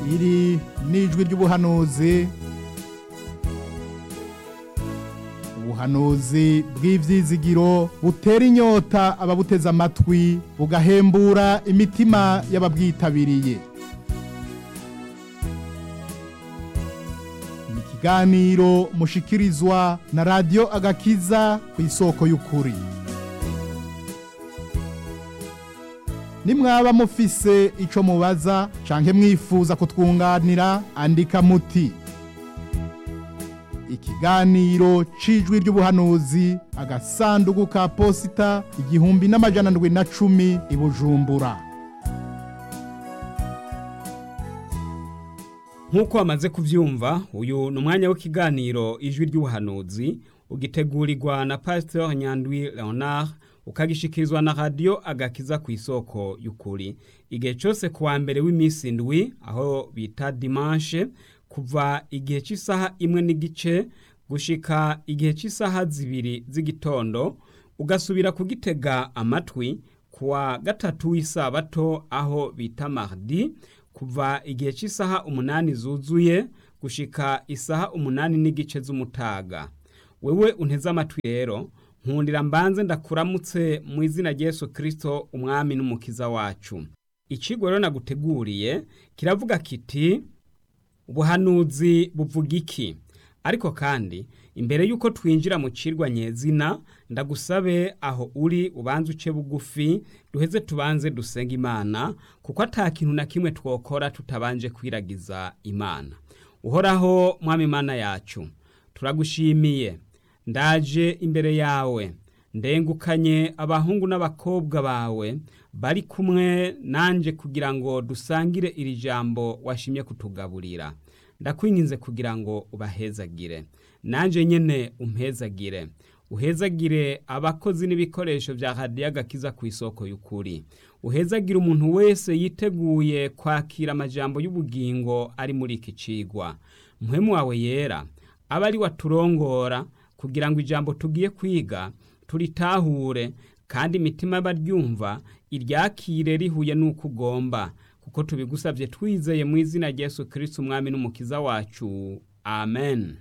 iri n'ijwi ry'ubuhanuzi ubuhanuzi bw'ivyizigiro butera inyota ababuteze amatwi bugahembura imitima y'ababwitabiriye ni ikiganiro mushikirizwa na radiyo agakiza ku isoko y'ukuri nimwaba mufise ico mubaza canke mwifuza kutwunganira andika muti ikiganiro c'ijwi ry'ubuhanuzi agasandugu ka posita igihumbi n'amajana ndwi na cumi i bujumbura nk'uko wamaze kubyumva uyu ni umwanya w'ikiganiro ijwi ry'ubuhanuzi ugitegurirwa na pasiteri nyandwi leonard ukagishikirizwa na radiyo agakiza ku isoko y'ukuri igihe cyose ku wa mbere w'iminsi indwi aho bita dimanche kuva igihe cy'isaha imwe n'igice gushika igihe cy'isaha zibiri z'igitondo ugasubira kugitega amatwi ku wa gatatu w'isabato aho bita mardi kuva igihe cy'isaha umunani zuzuye gushika isaha umunani n'igice z'umutaga wewe unteze amatwi rero nkundira mbanze ndakuramutse mu izina rya Yesu kirisito umwami n'umukiza wacu ikigo rero naguteguriye kiravuga kiti ubuhanuzi buvuga iki ariko kandi imbere y'uko twinjira mu cirwa nyezina ndagusabe aho uri ubanze uce bugufi duheze tubanze dusenga imana kuko ata kintu na kimwe twokora tutabanje kwiragiza imana uhoraho mwami imana yacu turagushimiye ndaje imbere yawe ndengukanye abahungu n'abakobwa bawe bari kumwe nanje kugira ngo dusangire iri jambo washimye kutugaburira ndakwinginze kugira ngo ubahezagire nanje nyene umpezagire uhezagire abakozi n'ibikoresho vya radiyo agakiza ku isoko y'ukuri uhezagire umuntu wese yiteguye kwakira amajambo y'ubugingo ari muri iki cigwa mpwemu wawe yera aba ari waturongora kugira ngo ijambo tugiye kwiga turitahure kandi imitima y'abaryumva iryakire rihuye n'uko ugomba kuko tubigusabye twizeye mu izina rya Yesu kirisiti umwami n'umukiza wacu amen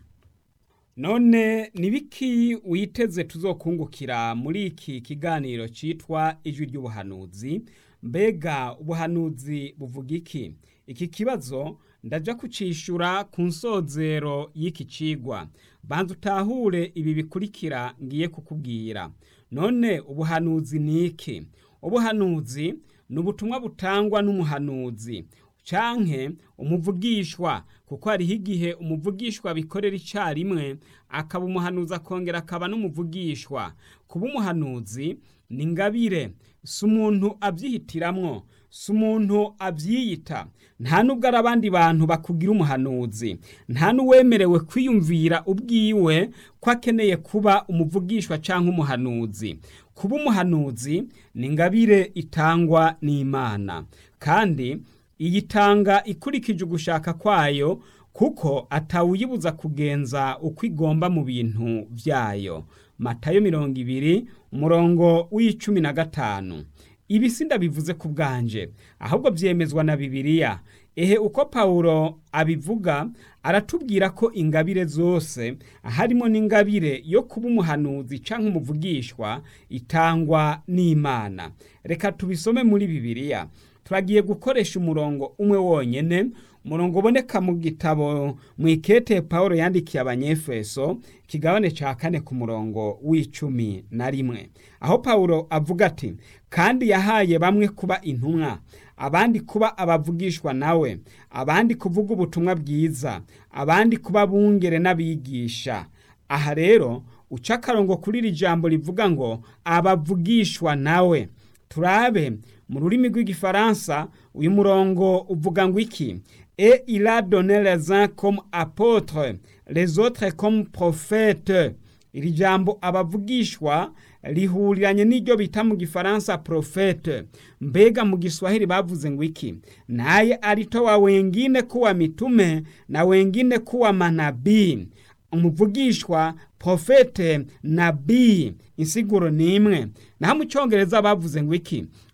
none nibiki witeze tuzokungukira muri iki kiganiro cyitwa ijwi ry'ubuhanuzi mbega ubuhanuzi buvuga iki iki kibazo ndaja kucishura ku nsozero y'iki cigwa banza utahure ibi bikurikira ngiye kukubwira none ubuhanuzi ni iki ubuhanuzi ni ubutumwa butangwa n'umuhanuzi canke umuvugishwa kuko hariho igihe umuvugishwa bikorera icyarimwe akaba umuhanuzi akongera akaba n'umuvugishwa kuba umuhanuzi ni ingabire si umuntu abyihitiramwo si umuntu abyiyita nta nubwo ari abandi bantu bakugira umuhanuzi nta n'uwemerewe kwiyumvira ubwiwe ko akeneye kuba umuvugishwa cyangwa umuhanuzi kuba umuhanuzi ni ingabire itangwa n'imana kandi iyitanga ikurikije ugushaka kwayo kuko atawuyibuza kugenza uko igomba mu bintu byayo matayo mirongo ibiri umurongo w'icumi na gatanu ibi si ndabivuze ku bwanje ahubwo byemezwa na bibiliya ehe uko pawulo abivuga aratubwira ko ingabire zose harimo n'ingabire yo kuba umuhanuzi cyangwa umuvugishwa itangwa n'imana reka tubisome muri bibiliya turagiye gukoresha umurongo umwe wonyine umurongo uboneka mu gitabo mu ikete paul yandikiye abanyefeso kigabane cya kane ku murongo w'icumi na rimwe aho paul avuga ati kandi yahaye bamwe kuba intumwa abandi kuba abavugishwa nawe abandi kuvuga ubutumwa bwiza abandi kuba bungere n'abigisha aha rero uca akarongo kuri iri jambo rivuga ngo abavugishwa nawe turabe mu rurimi rw'igifaransa uyu murongo uvuga ngo iki et il a donné les uns comme apôtres les autres comme prophètes iri jambo abavugishwa rihuriranye n'iryo bita mu gifaransa profete mbega mu giswahili bavuze ngo iki naye alitoa wengine kuwa mitume na wengine kuwa manabii umuvugishwa profete nabii insiguro ni imwe naho mu cyongereza bavuze ngo iki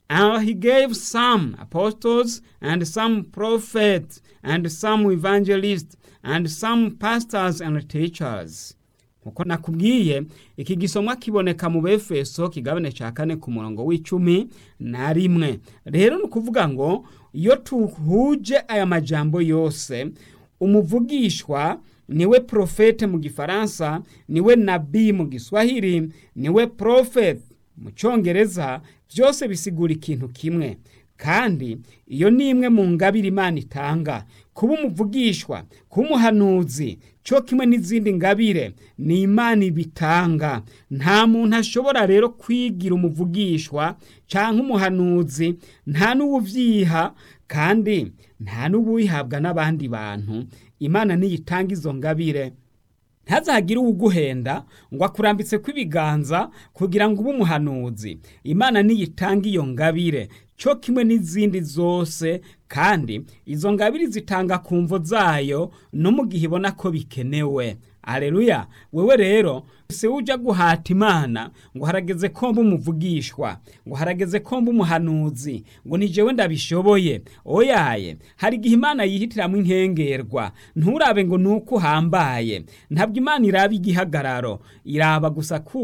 And he gave some apostles, and some prophets, and some evangelists, and some pastors and teachers. Nkuko nakubwiye iki gisomwa kiboneka mu befeso kigabane ca kane ku murongo w'icumi na rimwe rero ni ukuvuga ngo iyo tuhuje aya majambo yose umuvugishwa niwe profete mu gifaransa niwe nabii mu giswahili niwe prophet mu cyongereza byose bisigura ikintu kimwe kandi iyo ni imwe mu ngabire imana itanga kuba umuvugishwa kuba umuhanuzi cyo kimwe n'izindi ngabire ni imana ibitanga nta muntu ashobora rero kwigira umuvugishwa cyangwa umuhanuzi nta n'uwubyiha kandi nta n'uwihabwa n'abandi bantu imana niyo itanga izo ngabire ntazagire uwuguhenda ngo akurambitse kw'ibiganza kugira ngo ube umuhanuzi imana niyo itanga iyo ngabire cyo kimwe n'izindi zose kandi izo ngabire zitanga ku mvo zayo no mu gihe ibona ko bikenewe areruya wewe rero si ujya guhata imana ngo harageze ko mba umuvugishwa ngo harageze ko mba umuhanuzi ngo ni jewe ndabishoboye oyaye hari igihe imana yihitiramo inkengerwa nturabe ngo ni uko uhambaye ntabwo imana iraba igihagararo iraba gusa ku